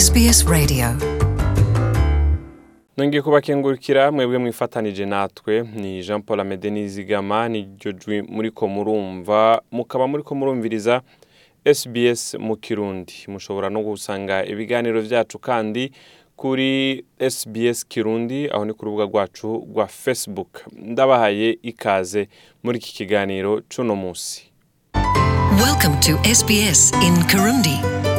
SBS Radio. nongeye kubakengurukira mwebwe mwifatanije natwe ni jean paul amede nizigama niryo jwi muriko murumva mukaba muriko murumviriza sbs mu kirundi mushobora no gusanga ibiganiro vyacu kandi kuri sbs kirundi aho ni ku rubuga rwacu rwa facebook ndabahaye ikaze muri iki kiganiro c'uno musi Welcome to SBS in Kirundi.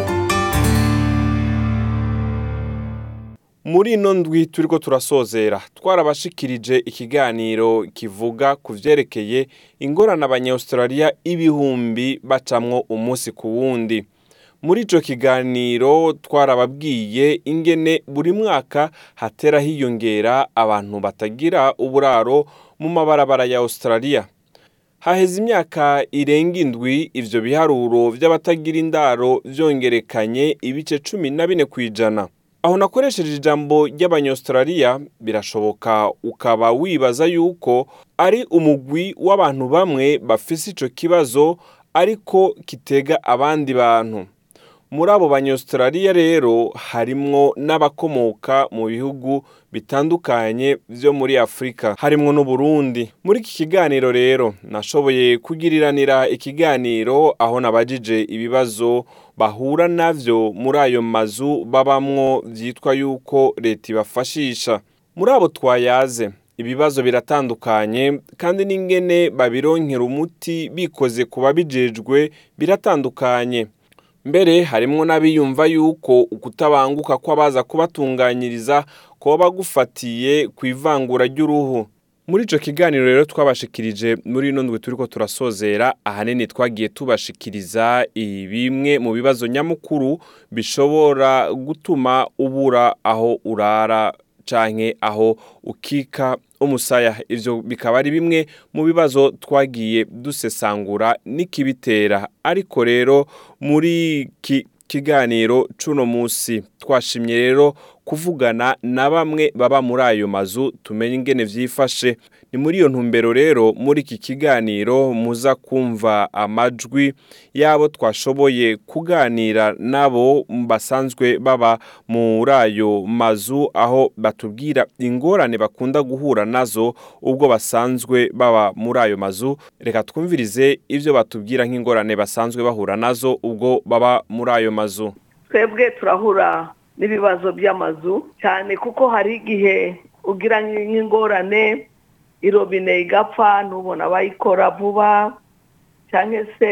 muri ino ndwi turiko turasozera twarabashikirije ikiganiro kivuga ku vyerekeye ingorane abanyaustraliya ibihumbi bacamwo umunsi ku wundi muri ico kiganiro twarababwiye ingene buri mwaka hatera hiyongera abantu batagira uburaro mu mabarabara ya australia haheze imyaka irenga indwi ivyo biharuro vy'abatagira indaro vyongerekanye ibice cumi na bine kw'ijana aho nakoresheje ijambo ry'abanyaustraliya birashoboka ukaba wibaza yuko ari umugwi w'abantu bamwe bafise ico kibazo ariko kitega abandi bantu muri abo banyaustraliya rero harimwo n'abakomoka mu bihugu bitandukanye vyo muri afurika harimwo n'uburundi muri iki kiganiro rero nashoboye kugiriranira ikiganiro aho nabajije ibibazo bahura navyo muri ayo mazu babamwo vyitwa yuko leta ibafashisha muri abo twayaze ibibazo biratandukanye kandi n'ingene babironkera umuti bikoze ku babijejwe biratandukanye mbere harimwo n'abiyumva yuko ukutabanguka kw'abaza kubatunganyiriza koba gufatiye ku ivangura ry'uruhu muri ico kiganiro rero twabashikirije muri ino ndwi turiko turasozera ahanini twagiye tubashikiriza bimwe mu bibazo nyamukuru bishobora gutuma ubura aho urara canke aho ukika umusaya ivyo bikaba ari bimwe mu bibazo twagiye dusesangura n'ikibitera ariko rero muri iki kiganiro c'uno musi twashimye rero kuvugana na bamwe baba muri ayo mazu tumenye ingene vyifashe ni muri iyo ntumbero rero muri iki kiganiro muza kumva amajwi y'abo twashoboye kuganira nabo basanzwe baba muri ayo mazu aho batubwira ingorane bakunda guhura nazo ubwo basanzwe baba muri ayo mazu reka twumvirize ivyo batubwira nk'ingorane basanzwe bahura nazo ubwo baba muri ayo mazu twebwe turahura n'ibibazo by'amazu cyane kuko hari igihe ugira nk'ingorane irobine igapfa ntubona abayikora vuba cyangwa se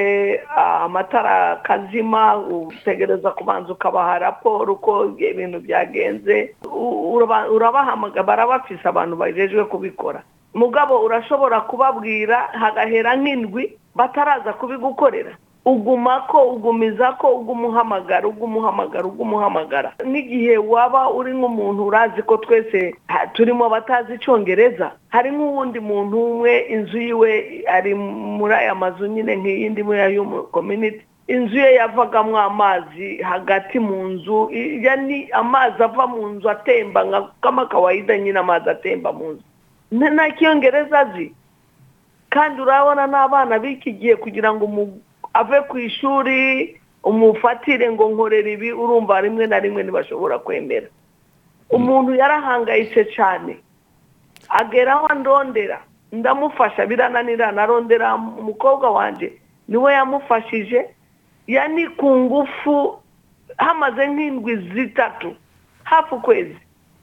amatara akazima utegereza kubanza ukabaha raporo uko ibintu byagenze urabahamagara barabafise abantu bajejwe kubikora mugabo urashobora kubabwira hagahera nk'indwi bataraza kubigukorera uguma ko ugumiza ko ugumuhamagara ugumuhamagara ugumuhamagara n'igihe waba uri nk'umuntu urazi ko twese turimo batazi icyongereza hari nk'uwundi muntu umwe inzu yiwe ari muri aya mazu nyine nk'iyindi muri ayo kominiti inzu ye yavagamo amazi hagati mu nzu ni amazi ava mu nzu atemba nka kamakawayida nyine amazi atemba mu nzu nta kiyongereza azi kandi urabona n'abana b'iki gihe kugira ngo ave ku ishuri umufatire ngo nkorera ibi urumva rimwe na rimwe ntibashobora kwemera umuntu yarahangayitse cyane agera aho ndondera ndamufasha birananira narondera umukobwa wanjye niwe yamufashije yani ku ngufu hamaze nk'indwi zitatu hafi ukwezi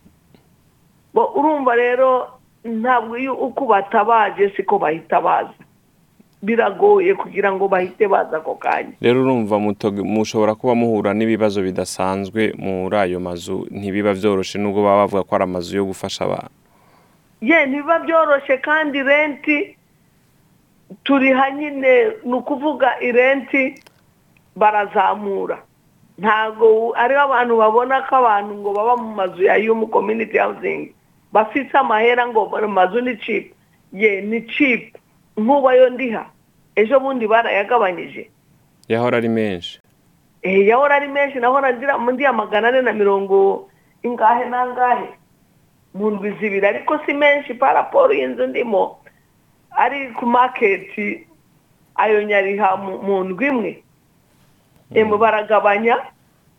urumva rero ntabwo iyo uko batabaje siko bahita baza biragoye kugira ngo bahite baza ako kanya rero urumva mushobora kuba muhura n'ibibazo bidasanzwe muri ayo mazu ntibiba byoroshye nubwo baba bavuga ko ari amazu yo gufasha abantu ye ntibiba byoroshye kandi renti turiha nyine ni ukuvuga irenti barazamura ntabwo ariho abantu babona ko abantu ngo baba mu mazu ya yumu kominiti hawuzingi bafite amahera ngo amazu ni cipu ye ni cipu nk'ubu ayo ndiha ejo bundi barayagabanyije yahora ari menshi yahora ari menshi nahora ndiya magana ane na mirongo ingahe n'angahe mu ndwi zibiri ariko si menshi paraporo y'inzu ndimo ari ku maketi ayo nyariha mu ndwi imwe emwe baragabanya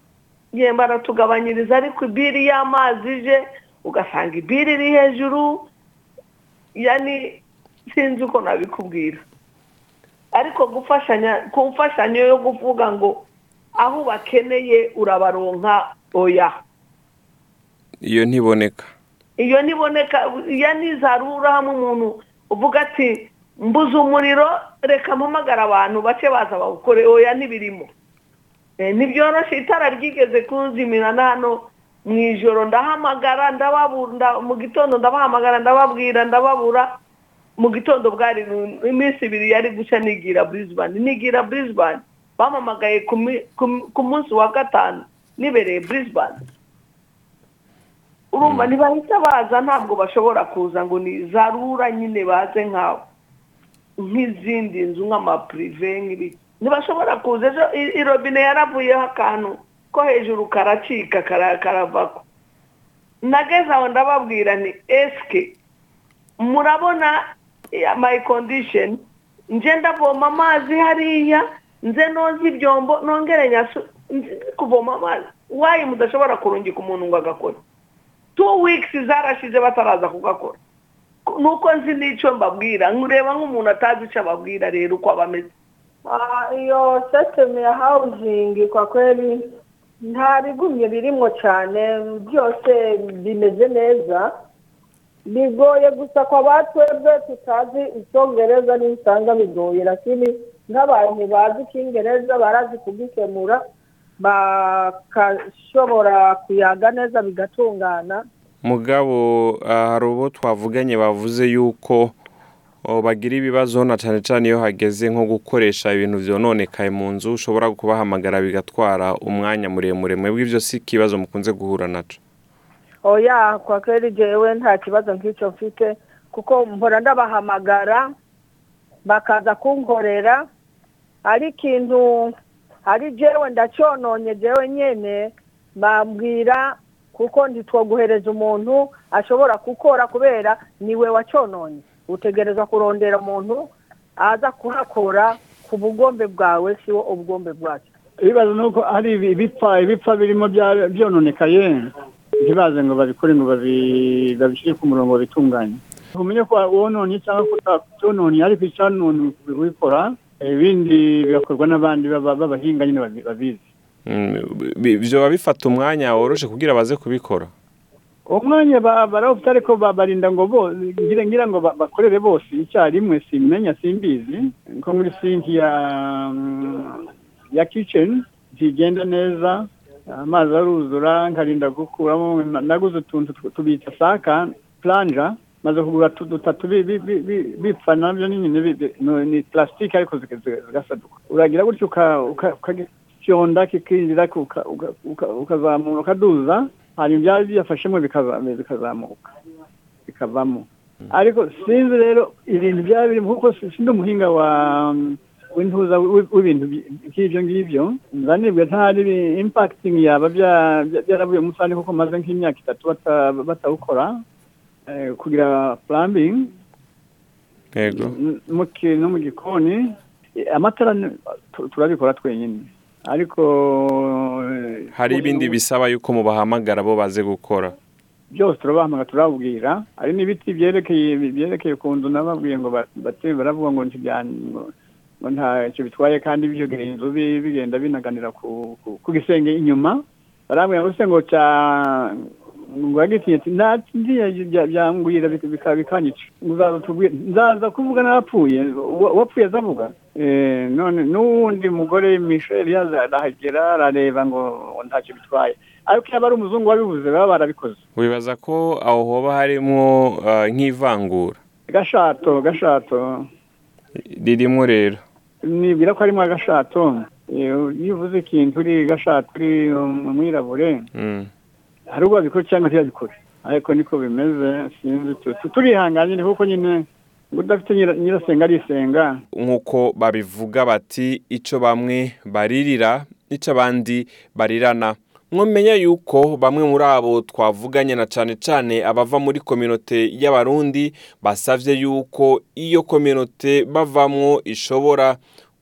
ye baratugabanyiriza ariko ibiri y'amazi ije ugasanga ibiri iri hejuru yani sinzi uko nabikubwira ariko gufashanya ku mfashanyo yo kuvuga ngo aho bakeneye urabaronka oya iyo ntiboneka iyo niboneka iyo nizarura hamwe umuntu uvuga ati mbuze umuriro reka mpamagara abantu bace baza bawukore oya ntibirimo Eh, ntibyoroshye itara ryigeze kunzimira na hano mu ijoro ndahamagara ndababura nda- mu gitondo ndabahamagara ndababwira ndababura mu gitondo bwari nu- iminsi ibiri yari guca nigira Brisbane nigira Brisbane bamamagaye ku mi- ku- ku munsi wa gatanu nibereye Brisbane urumva ntibahita baza ntabwo bashobora kuza ngo ni za rura nyine baze nkawe nk'izindi nzu nk'amapurive nk'ibiki ntibashobora kuza ejo i- irobine yaravuyeho akantu ko hejuru karacika kara- karavako nageze aho ndababwira ni esike murabona eh, my condition nje ndavoma amazi hariya nze noza ibyombo nongere nyasu nze kuvoma amazi wayi mudashobora kurungika umuntu ngo agakore two weeks zarashize bataraza kugakora nuko nzi n'icyo mbabwira nkureba nk'umuntu atazi icyo ababwira rero uko aba ameze Ah, iyo sisitemu ya hawuzingi kwa kweli nta bigumye birimo cyane byose bimeze neza bigoye gusa kwa batwebwe tutazi icyongereza n'usanga bigoye lakini nk'abantu bazi icyongereza barazi kugikemura bakashobora kuyaga neza bigatungana mugabo ah, hari ubo twavuganye bavuze yuko oh, bagira ibibazo na cyane cyane iyo hageze nko gukoresha ibintu byononekaye mu nzu ushobora kubahamagara bigatwara umwanya muremure mwebwe ibyo si ikibazo mukunze guhura naco oya kwa kweli jewe nta kibazo nk'icyo mfite kuko mpora ndabahamagara bakaza kunkorera ari ikintu ari jewe ndacyononye jewe nyene bambwira kuko ntitwoguhereza umuntu ashobora gukora kubera niwe wacyononye utegerezwa kurondera umuntu aza kuhakora ku bugombe bwawe siwo ubugombe bwacu ibibazo ni uko hari ibi- ibipfa ibipfa birimo bya- byononekaye ntibaze ngo babikore ngo babi- babishyire ku murongo babitunganye umenye ko wononye cyangwa ko utacyononye ariko icyanone kubikora ibindi bigakorwa n'abandi baba- b'abahinga nyine babi- babizi Mm, bi- vyoba bifata umwanya woroshe kugira baze kubikora uwo mwanya ba- barawufite ariko ba- barinda ngo bo ngira ngira ngo ba- bakorere bose icyarimwe simenya simbizi nko muri sinki ya mm, ya kitchen ntigenda neza amazi aruzura nkarinda gukuramo naguze utuntu tu- tubita saka planja maze kugura tu- dutatu bi- bi- bi- bi- bipfa nabyo ni nyine bi- bi- no- ni plastique ariko ziga- ziga- zigasaduka uragira gutyo uka- uka- ukagisyonda kikinjira uka- uka- uka- ukazamura ukaduza hanyuma byaba byafashemo bikaza- bikazamuka bikavamo ariko sinzi rero ibintu byaba birimo kuko si- sindi umuhinga wa w'intuza w- w'ibintu by- nk'ibyo ngibyo nzanibwe ntari impacting yaba bya- bya- byaravuye musani kuko maze nk'imyaka itatu bata- batawukora eh, kugira plumbing yego n- mu ki- no mu gikoni eh, amatara ni- tu- turabikora twenyine ariko eh, hari ibindi bisaba yuko mubahamagara bo baze gukora byose turabahamagara turababwira hari n'ibiti byerekeye byerekeye ku nzu nababwiye ngo ba- bate baravuga ngo ntibya- ngo- ngo ntacyo bitwaye kandi biyogera inzu bi- bigenda binaganira ku ku- ku gisenge inyuma barambwira ngo se ngo cya ngo yagitinye ati nta ntiya bya- byangwira bika- bika- bikanyica ngo uzaza tubwire nzaza kuvuga n'abapfuye uwa- uwapfuye azavuga Eh, none n'uwundi mugore Michel yaza arahagera arareba ngo ngo ntacyo bitwaye ariko iyo aba ari umuzungu wabivuze baba barabikoze wibaza ko aho hoba harimwo ah, nk'ivangura gashato gashato ririmo rero nibwira ko harimo agashato Eh, iyo uvuze ikintu uri gashato uri umwirabure Mm. hari ubwo babikora cyangwa ntiyabikore ariko niko bimeze sinzi tu- tu- turihanganye ni kuko nyine ngo udafite nyira- nyirasenga arisenga nk'uko babivuga bati icyo bamwe baririra icyo abandi barirana mwamenya yuko bamwe muri abo twavuganye na cyane cyane abava muri kominote y'abarundi basabye yuko iyo kominote bavamwo ishobora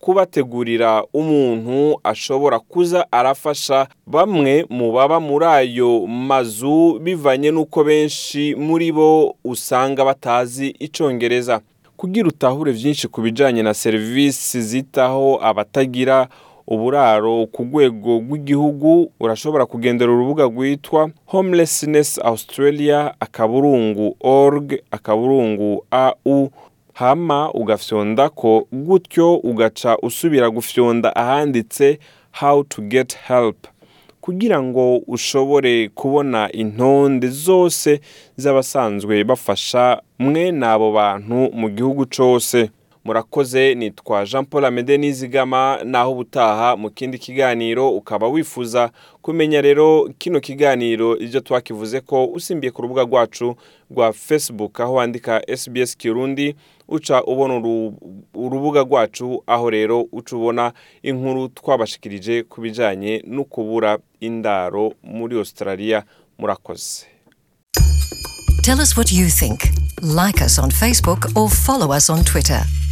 kubategurira umuntu ashobora kuza arafasha bamwe mu baba muri ayo mazu bivanye n'uko benshi muri bo usanga batazi icongereza kugira utahure byinshi ku bijyanye na serivisi zitaho abatagira uburaro ku rwego rw'igihugu urashobora kugendera urubuga rwitwa homelessness australia akaburungu org akaburungu au hama ugafyonda ko gutyo ugaca usubira gufyonda ahanditse how to get help kugira ngo ushobore kubona intonde zose z'abasanzwe bafasha mwe n'abo bantu mu gihugu cyose murakoze nitwa jean paul amede nizigama naho ubutaha mu kindi kiganiro ukaba wifuza kumenya rero kino kiganiro ibyo twakivuze ko usimbiye ku rubuga rwacu rwa facebook aho wandika sbs kirundi uca ubona urubuga rwacu aho rero uca ubona inkuru twabashikirije ku bijyanye no kubura indaro muri australia murakoze Tell us what you think. Like us on Facebook or follow us on Twitter.